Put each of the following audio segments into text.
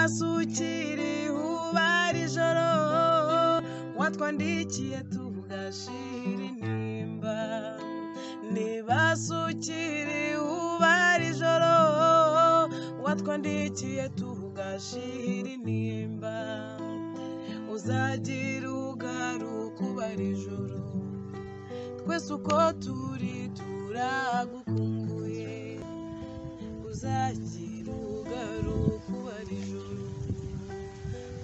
basukiriye uba ari ijoro watwandikiye tuvuga shiri nimba ntibasukiriye uba ari ijoro watwandikiye tuvuga shiri nimba uzagira ugaruka uba ari ijoro twese uko turi turagukumbuye uzagira ugaruka uba ari ijoro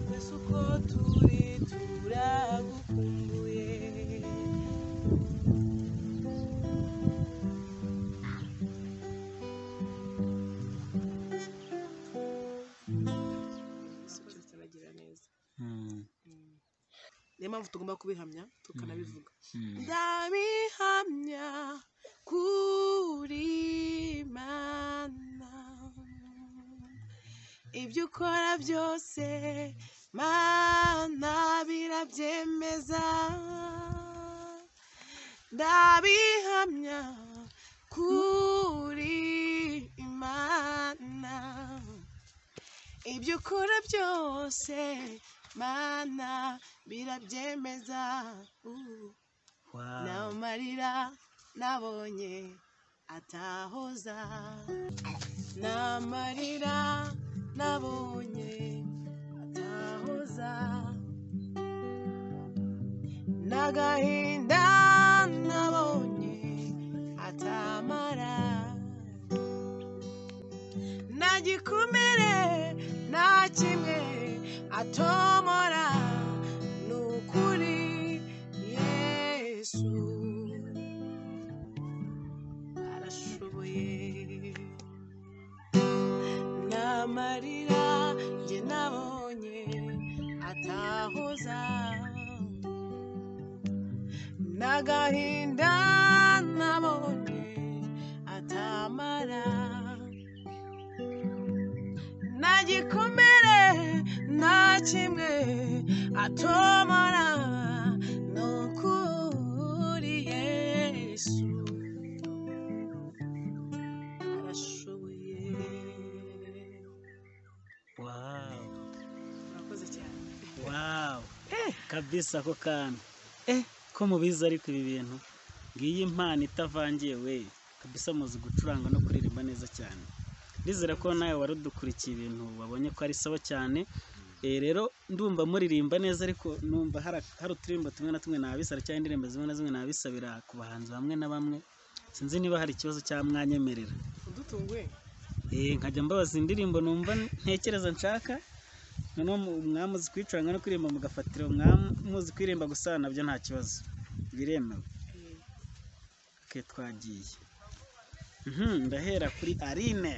twese uko turi turagukumbuye Yesu cyose aragira neza niyo mpamvu tugomba kubihamya tukanabivuga ndabihamya kuri mana ibyo ukora byose mana birabyemeza ndabihamya kuri mana ibyo ukora byose mana birabyemeza Uh. n'amarira nabonye atahoza n'amarira nabonye atahoza n'agahinda nabonye atamara nta gikomere nta kimwe atomora ni ukuri yesu arashoboye nta marira njye nabonye atahoza n'agahinda nabonye atamara nta gikomere nta kimwe atomora ni ukuri yesu arashoboye wawu murakoze cyane wawu kabisa ako kantu eh ko mubizi ariko ibi bintu ngiyi impano itavangiye we kabisa muzi gucuranga no kuririmba neza cyane ndizera ko nawe wari udukurikiye ibintu wabonye ko ari sawa cyane Eh, rero ndumva muririmba neza ariko numva hari- hari uturirimbo tumwe na tumwe nabisara cyangwa indirimbo zimwe na zimwe nabisabira ku bahanzi bamwe na bamwe sinzi niba hari ikibazo cyangwa mwanyemerera udutunguye Eh, nkajya mbabaza indirimbo numva ntekereza nshaka noneho mu- mwamuzi kwicuranga no kuririmba mugafatira mwamuzi kuririmba gusa nabyo nta kibazo biremewe ke twagiye Mhm, ndahera kuri arine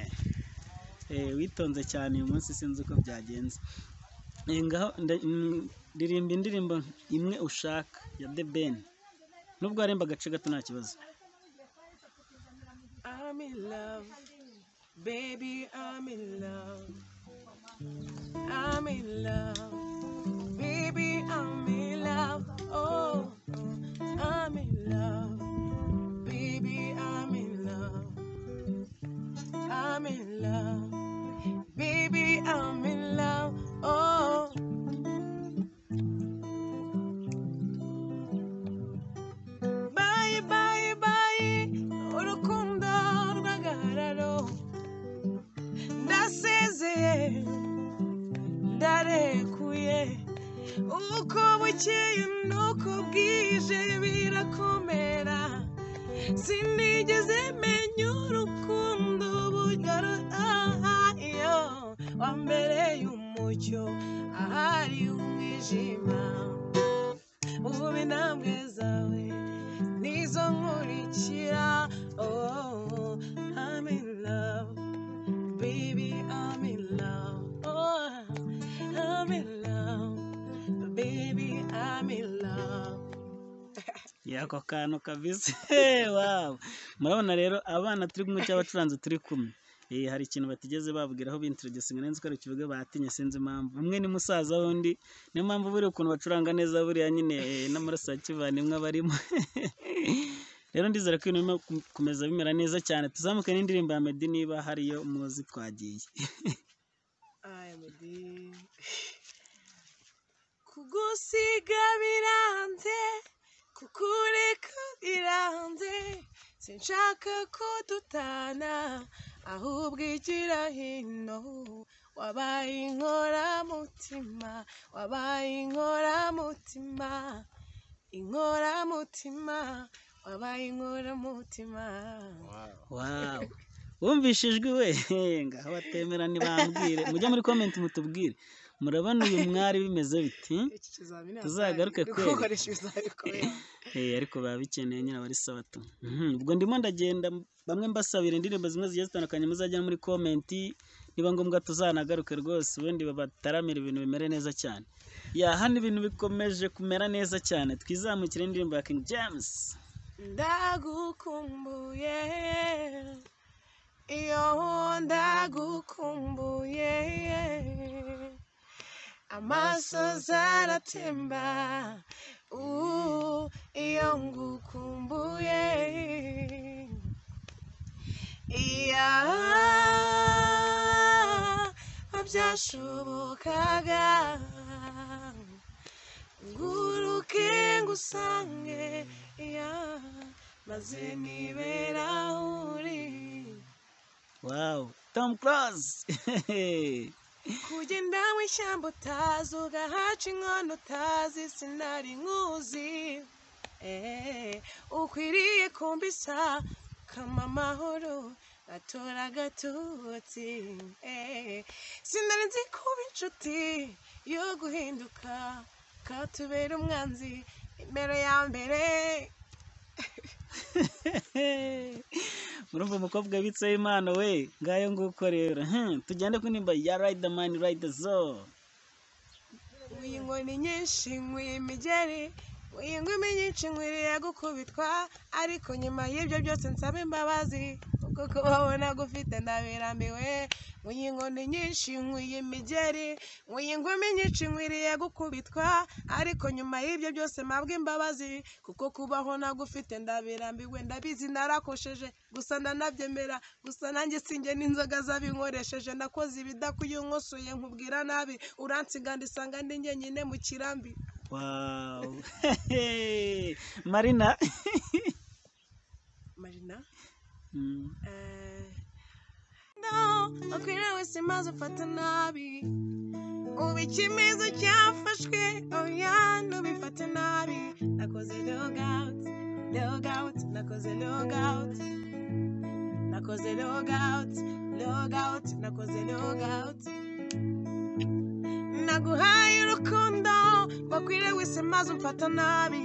Eh, witonze cyane uyu munsi sinzi uko byagenze Eh, ngaho nda- mm, ririmba indirimbo imwe ushaka ya the ben nubwo haremba agace gato nta kibazo I'm in love, baby, I'm in love. I'm in love, baby, I'm in love. Oh, I'm in love, baby, I'm in love. I'm in love, baby, I'm in love. Oh. Bye bye bye urukundo rw'agahararo ndasezeye ndarekuye uko bukeye n'uko bwije birakomera sinigeze menya urukundo bugaruhayo wambereye umucyo ahari umwijima ubu intambwe zawe nizo nkurikira oh I'm in love baby I'm in love oh I'm in love baby I'm in love yako kantu kabisa wow murabona rero abana turi kumwe cyangwa abacuranzi turi kumwe Eh, hari ikintu batigeze babwiraho bintroducinga neza ko ari ikivuga batinye sinzi impamvu umwe ni musaza wundi niyo mpamvu buriya ukuntu bacuranga neza buriya nyine eh, n'amaraso ya kivandimwe abarimo rero ndizera ko ibintu birimo kum- kumeza bimera neza cyane tuzamuke n'indirimbo ya meddy niba hariyo muzi twagiye I meddy kugusiga biranze kukureka biranze sinshaka ko dutana ahubwo igira hino wabaye inkoramutima wabaye inkoramutima inkoramutima wabaye inkoramutima wawu wumvishe ijwi we ngaho batemerane bambwire mujye muri komenti mutubwire murabona uyu mwari bimeze biti iki kizamini Tuzagaruke hazajya kweli. gukoresha ibizamini kubera Eh, ariko baba bikeneye nyine abari sabato Mhm, ubwo ndimo ndagenda bamwe mbasabira indirimbo zimwe zigiye zitandukanye muzajya muri komenti niba ngombwa tuzanagaruke rwose ubundi babataramira ibintu bimere neza cyane ya hano ibintu bikomeje kumera neza cyane twizamukire indirimbo ya King James ndagukumbuye iyo ndagukumbuye amaso zaratemba uh, iyo ngukumbuye iya byashobokaga nguruke ngusange iya maze nibera aho uri wow Tom Close kugenda mu ishyamba utazi ugahaca inkono utazi sinari nkuzi Eh, ukwiriye kumbisa kama amahoro atora agatotsi Eh, sinari nzi kuba inshuti yo guhinduka katubera umwanzi imbere ya mbere murumva umukobwa bitseho impano we ngayo nguko rero Hmm, tugende ku nimba ya Ride the Man Ride the Soul Wiye inkoni nyinshi nkwiye imigeri wiye ingumi nyinshi nkwiriye gukubitwa ariko nyuma y'ibyo byose nsaba imbabazi kuko kubabona gufite ndabirambiwe wiye inkoni nyinshi nkwiye imigeri wiye ingumi nyinshi nkwiriye gukubitwa ariko nyuma y'ibyo byose mpabwa imbabazi kuko kubaho nagufite ndabirambiwe ndabizi narakosheje gusa ndanabyemera gusa nanjye sinjye n'inzoga zabinkoresheje nakoze ibidakwiye unkosoye nkubwira nabi uransiga ndisanga ndi njyenyine mu kirambi Wow. Marina. marina Mm. eh, no wakwiriye wese maze ufata nabi ubu icyemezo cyafashwe oya ntubifate nabi nakoze logawuti logawuti nakoze logawuti nakoze logawuti logawuti nakoze logawuti naguhaye urukundo wakwiriye wese maze umfata nabi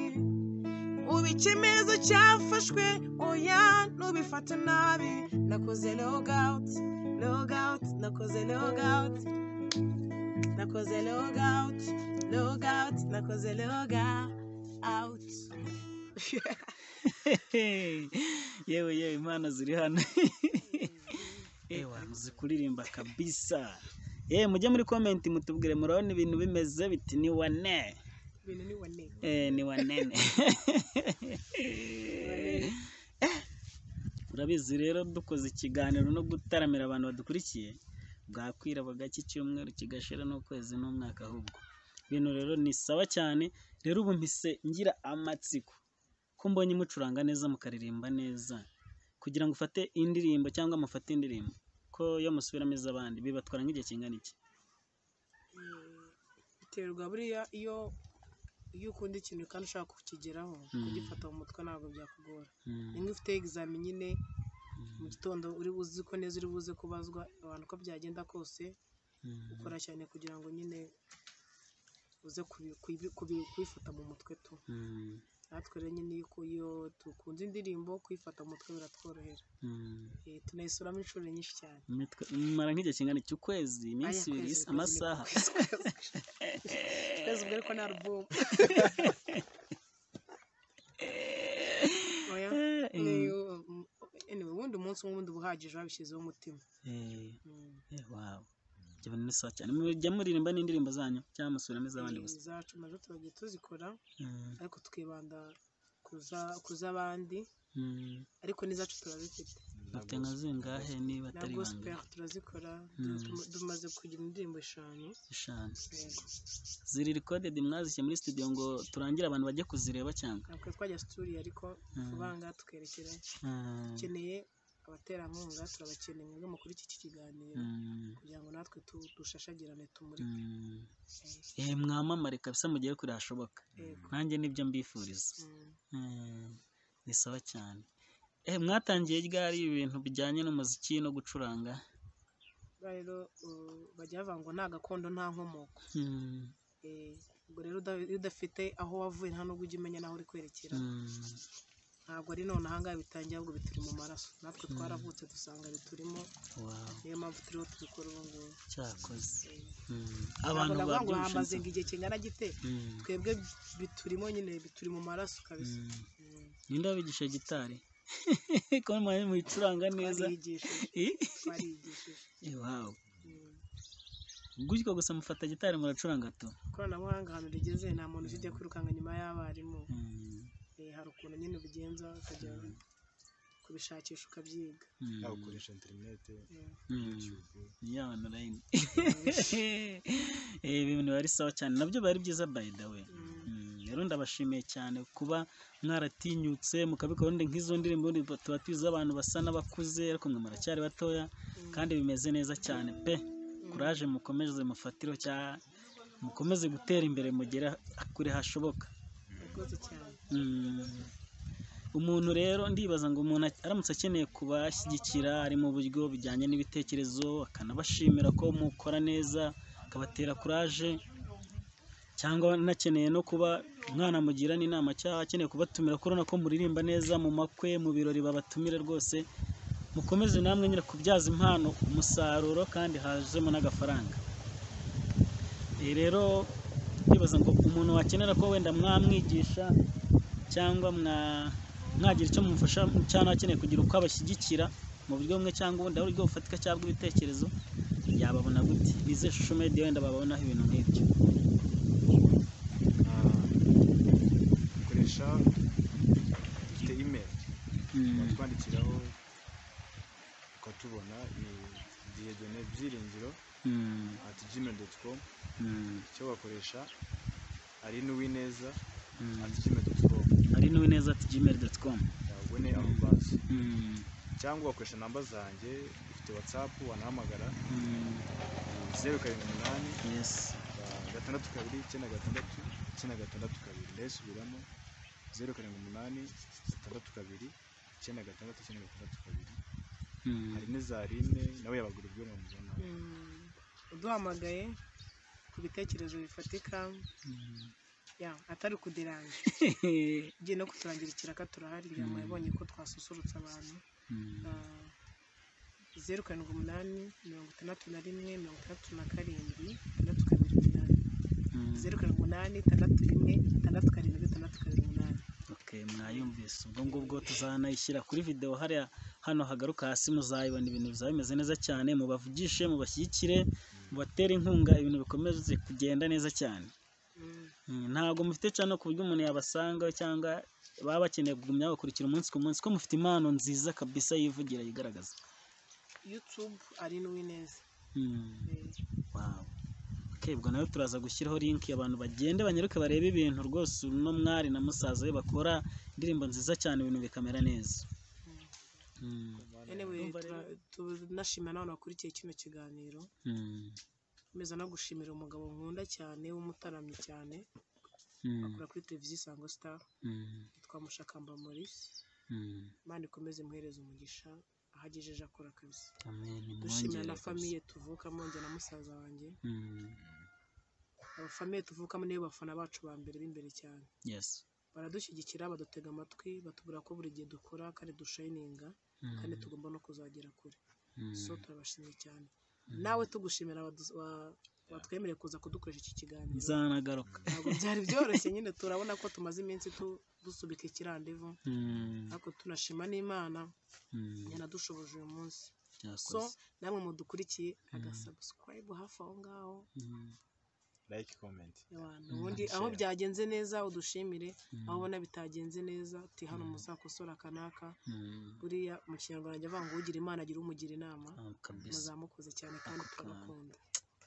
ubu icyemezo cyafashwe oya ntubifate nabi nakoze logawuti logawuti nakoze logawuti nakoze log out log out nakoze log out yewe yewe impano ziri hano ewa zikuririmba kabisa eh mujye muri comment mutubwire murabona ibintu bimeze biti ni wane ibintu ni wane eh ni wanene urabizi rero dukoze ikiganiro no gutaramira abantu badukurikiye bwakwira bagake icyumweru kigashira n'ukwezi n'umwaka ahubwo ibintu rero ni sawa cyane rero ubu mpise ngira amatsiko ko mbonye mucuranga neza mukaririmba neza kugira ngo ufate indirimbo cyangwa mufate indirimbo ko iyo musubiramo iz'abandi bibatwara nk'igihe kingana iki biterwa buriya iyo iyo ukunda ikintu kandi ushaka kukigeraho kugifata mu mutwe ntabwo byakugora Mm. nimba ufite egizami nyine mu gitondo uri buzi ko neza uri buze kubazwa abantu ko byagenda kose Mm. ukora cyane kugira ngo nyine uze kubi- kubi- kubi- kubifata mu mutwe tu Mm. natwe rero nyine iyo uku- iyo dukunze indirimbo kuyifata mu mutwe biratworohera Mm. Eh, tunayisuramo inshuro nyinshi cyane Imitwe- imara nk'igihe kingana iki ukwezi iminsi Aya, ibiri kwezi, kwezi, amasaha kwezi, kwezi, kwezi. kwezi ubwo ariko nta rubumu oya Eh, eh, ni- um, anyway, ubundi umunsi umwe ubundi uba uhagije wabishyizeho umutima eh, Mm. eh, wow. Jabana ni sawa cyane mujya muririmba n'indirimbo zanyu cyangwa musubiramo iz'abandi gusa izacu nazo turagiye tuzikora Mm, ariko tukibanda kuza- ku z'abandi mm, ariko n'izacu turazifite mfite nka zingahe niba na atari gospel ibanga turazikora Mm. tu- tumaze kugira indirimbo eshanu eshanu ziri recorded mwazishyize muri studio ngo turangire abantu bajye kuzireba cyangwa ntabwo twajya situriyo ariko Mm. kubanga tukerekera Mm, dukeneye abaterankunga turabakeneye mwebwe mukuru iki kiganiro mm, kugira ngo natwe tu- dushashagirane tumurike mm. Eh, Eh, mwamamare kabisa mugere kure hashoboka yego. nanjye nibyo mbifuriza Mm. Mm, ni sawa cyane Eh, mwatangiye ryari ibintu bijyanye n'umuziki no gucuranga rero uh, bajya bavanga ngo nta gakondo nta nkomoko Mm, Eh, ubwo rero uda- iyo udafite aho wavuye nta nubwo ujya umenya n'aho uri kwerekera mm, ntabwo ari none ahangaha bitangiye ahubwo bituri mu maraso natwe twaravutse dusanga biturimo wow niyo mpamvu turiho tubikora ubu ngubu cyakoze Eh, Mm, abantu ntabwo ndavuga ngo babyumva hamaze ngo igihe kingana gite Mm, twebwe biturimo nyine bituri mu maraso kabisa mm. ninde wabigisha gitari ko mwaje muyicuranga neza twarigishije Eh, twarigishije eh, wow Mm. gutyo gusa mufata gitari muracuranga tu ikoranabuhanga ahantu rigeze nta muntu ujya kwirukanka nyuma y'abarimu Mm, Eh, hari ukuntu nyine ubigenza ukajya kubishakisha ukabyiga mm, yaba ukoresha interinete Eh, mm. yutube yaba online Eh, ibintu biba ari sawa cyane nabyo biba ari byiza by the way mm. Mm, rero ndabashimiye cyane kuba mwaratinyutse mukabikora wenda nk'izo ndirimbo wenda tuba tuzi abantu basa n'abakuze ariko mwe muracyari batoya kandi bimeze neza cyane pe kuraje mukomeze mufatiro cya mukomeze gutera imbere mugera kure hashoboka Yakoze cyane Mm. umuntu rero ndibaza ngo umuntu aramutse akeneye kubashyigikira ari mu buryo bijyanye n'ibitekerezo akanabashimira ko mukora neza akabatera kuraje cyangwa anakeneye no kuba mwanamugira n'inama cyangwa akeneye kubatumira ko urabona ko muririmba neza mu makwe mu birori babatumire rwose mukomeze namwe nyine kubyaza impano umusaruro kandi hazemo n'agafaranga Eh, rero ndibaza ngo umuntu wakenera ko wenda mwamwigisha cyangwa mwa- mwagira icyo mumufasha cyangwa akeneye kugira uko abashyigikira mu buryo bumwe cyangwa ubundi aho uburyo bufatika cyangwa bw'ibitekerezo yababona gute bize shusho media wenda bababonaho ibintu nk'ibyo dukoresha dufite imeri Mm, twandikiraho ukatubona ni diyedone byiringiro mm, ati gmail doti com mm, icyo bakoresha ari n'uwineza mm. ati gmail doti com ari n'uwe neza ati gmail doti komu yabwo ni amubazi cyangwa ugakoresha namba zanjye ufite watsapu wanahamagara zeru karindwi umunani yesi gatandatu kabiri icyenda gatandatu icyenda gatandatu kabiri ndayisubiramo zeru karindwi umunani gatandatu kabiri icyenda gatandatu icyenda gatandatu kabiri hari n'iza rine nawe yabagura ibyo mwamubona Mm. uduhamagaye ku bitekerezo bifatika ya atari kudiranje ugiye no kuturangira ikiraka turahari ngira ngo Mm. yabonye ko twasusurutsa abantu Ah, zeru karindwi umunani mirongo itandatu na rimwe mirongo itandatu na karindwi itandatu karindwi umunani zeru karindwi umunani itandatu rimwe itandatu karindwi itandatu karindwi umunani Okay, mwayumvise ubwo ngubwo tuzanayishyira kuri video hariya hano hagaruka hasi muzayibona ibintu bizaba bimeze neza cyane mubavugishe mubashyigikire mubatere inkunga ibintu bikomeze kugenda neza cyane Mm. Mm, ntabwo mufite cyane ku buryo umuntu yabasanga cyangwa baba bakeneye kugumya bakurikira umunsi ku munsi ko mufite impano nziza kabisa yivugira yigaragaza youtube ari n'uwineza Mm, Eh, wow. Okay, ubwo nawe turaza gushyiraho link abantu bagende banyaruke barebe ibintu rwose uno mwari na musaza we bakora indirimbo nziza cyane ibintu bikamera neza mm. Mm. anyway Ndumva rero- tura- tunashimira n'abantu bakurikiye kino kiganiro Mm, nkomeza no gushimira umugabo nkunda cyane w'umutaramyi cyane mm, akora kuri televiziyo isango star mm, yitwa mushakamba maurice mm. imana ikomeze imuhereze umugisha ahagejeje akora kabisa Amen, dushimira na mwongere famiye tuvukamo njye na musaza wanjye kabisa. Mm, aba famiye tuvukamo nibo bafana bacu ba mbere b'imbere cyane yes. baradushyigikira badutega amatwi batubwira ko buri gihe dukora kandi dushayininga Mm, kandi tugomba no kuzagera kure mm, so turabashimiye cyane mm. nawe tugushimira abadu- wa- watwemereye kuza kudukoresha iki kiganiro nzanagaruka ntabwo byari byoroshye nyine turabona ko tumaze iminsi tu- dusubika ikirandevu Mm, ariko tunashima n'imana mm, yanadushoboje uyu munsi so yakoze. namwe mudukurikiye agasubscribe hafi aho ngaho Mm, like comment Abantu, ubundi aho share. byagenze neza udushimire Mm. aho ubona bitagenze neza uti hano muzakosora kanaka buriya mu kinyarwanda ajya avuga ngo ugira imana agira umugira inama Ah, kabisa muzamukoze cyane kandi Ako kana. turabakunda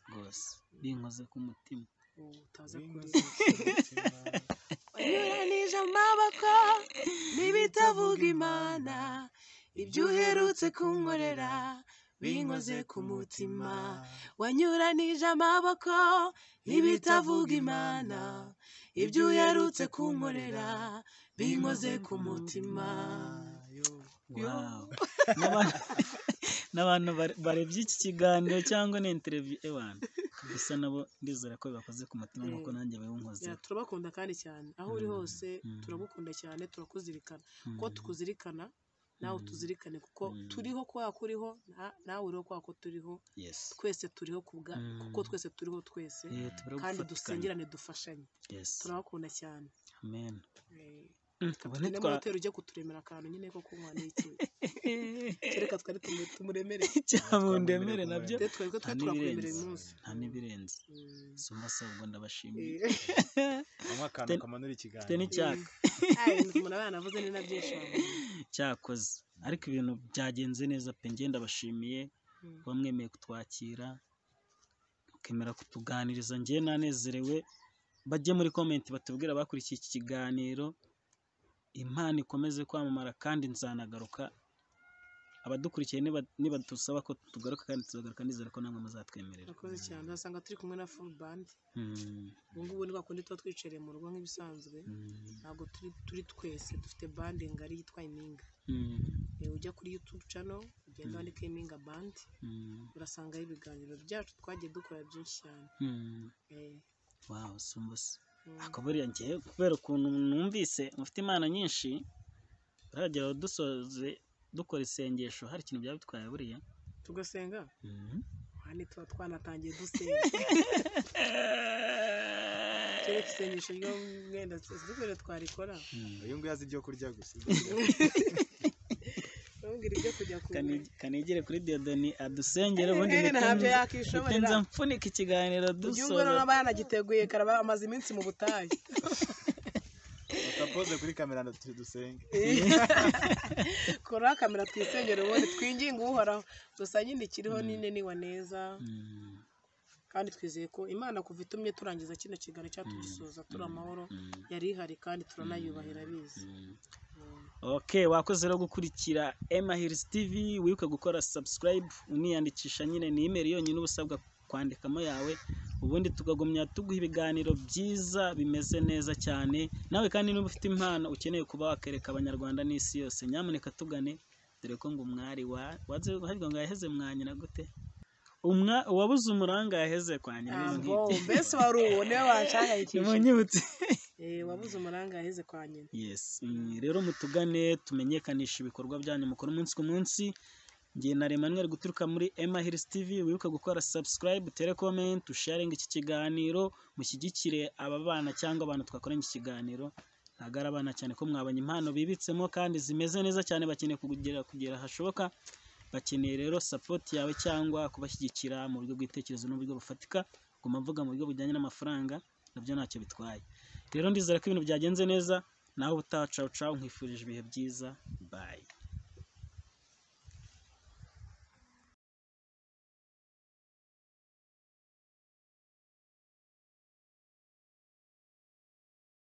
rwose binkoze ku mutima ubu utaza Windows, kuza umutima. wanyuranije amaboko n'ibitavuga imana ibyo uherutse kunkorera binkoze ku mutima wanyuranije amaboko n'ibitavuga imana ibyo uherutse kunkorera binkoze ku mutima Wow. N'abantu- n'abantu bare- barebye iki kiganiro cyangwa ni interview ewana gusa nabo ndizera ko bibakoze ku mutima nk'uko Eh, nanjye babinkoze Ya, turabakunda kandi cyane aho uri Mm, hose mm. turagukunda cyane turakuzirikana ko tukuzirikana nawe Mm. tuzirikane kuko Mm. turiho kwa kuriho na- nawe uriho kwa ko turiho yes twese turiho kubwa Mm. kuko twese turiho twese Eh, tubura kandi gufatikanya. dusengerane dufashanye yes turabakunda cyane amen Eh, Mm, reka ubu tugende nitwa- muri hoteli ujye kuturemera akantu nyine ko kunywa n'iki kereka twari tumu- tumuremere cyamundemere nabyo Twe twebwe nta twe turakuremerera n'ibirenze uyu munsi nta n'ibirenze Mm. sumba sabwo ndabashimiye Eh, Mama akantu Ten- kamanura mfite ikiganza n'icyaka ah, ibintu umuntu aba yanavuze ni na byinshi wavuga. cyakoze ariko ibintu byagenze neza pe njye ndabashimiye Mm. kuba mwemeye kutwakira mukemera kutuganiriza njye nanezerewe bajye muri komenti batubwire abakurikiye iki kiganiro impano ikomeze kwamamara kandi nzanagaruka abadukurikiye niba- nibadusaba ko tugaruka kandi tuzagaruka nizera ko namwe muzatwemerera murakoze cyane urasanga turi kumwe na full band Mm, ubu ngubu ni bakundi tuba twicariye mu rugo nk'ibisanzwe mm, ntabwo turi turi twese dufite band ngari yitwa impinga mm, Eh, ujya kuri youtube channel ugenda Mm. wandika impinga band mm, urasangaho ibiganiro byacu twagiye dukora byinshi cyane mm. Eh, wow sumba se mm, ako buriya ngewe kubera ukuntu numvise mufite impano nyinshi uragera dusoze dukora isengesho hari ikintu byaba bitwaye buriya tugasenga Mhm. hano tuba twanatangiye dusenga kera isengesho ryo mwenda dukore twarikora Mm. uyu nguyu azi ibyo kurya gusa ntumbwire ibyo kujya ku Kani- kanigire kuri diyodoni adusengere ubundi Eh, mpite ntabyo nza- mpite yakishoborera nza mfunika ikiganiro uyu nguyu dusoza n'aba yanagiteguye karaba amaze iminsi mu butayu batapoze kuri kamera na turi dusenge kora kamera twisengere ubundi twinginge uhoraho gusa nyine ikiriho nine niwa neza Mm, kandi twizeye ko imana kuva itumye turangiza kino kiganiro cyatugisoza turi amahoro mm, yari ihari kandi turanayubahira abizi mm. Mm. ok wakoze rero gukurikira emahirisi tivi wibuke gukora subscribe uniyandikisha nyine ni imeri yonyine uba usabwa kwandikamo yawe ubundi tukagumya tuguha ibiganiro byiza bimeze neza cyane nawe kandi niba ufite impano ukeneye kuba wakereka abanyarwanda n'isi yose nyamuneka tugane dore ko ngo umwari wa waze havuga ngo yaheze mwanyina gute umwa uwabuze umuranga yaheze kwa nyina ibintu Ambo, nk'ibyo mbese wari uwo niwe wanshangayikishije nimunyibutse Eh, wabuze umuranga yaheze kwa nyina yes mm, rero mutugane tumenyekanisha ibikorwa byanyu mukora umunsi ku munsi ngiye na Emmanuel guturuka muri Emma Hills TV wibuke gukora subscribe tere comment usharinga iki kiganiro mushyigikire aba bana cyangwa abantu twakoranye iki kiganiro ntabwo ari abana cyane ko mwabonye impano bibitsemo kandi zimeze neza cyane bakeneye kugera kugera hashoboka bakeneye rero support yawe cyangwa kubashyigikira mu buryo bw'itekerezo n'uburyo bufatika guma mvuga mu buryo bujyanye n'amafaranga nabyo ntacyo bitwaye rero ndizera ko ibintu byagenze neza nawe ubutaha cawu cawu nkwifurije ibihe byiza bayi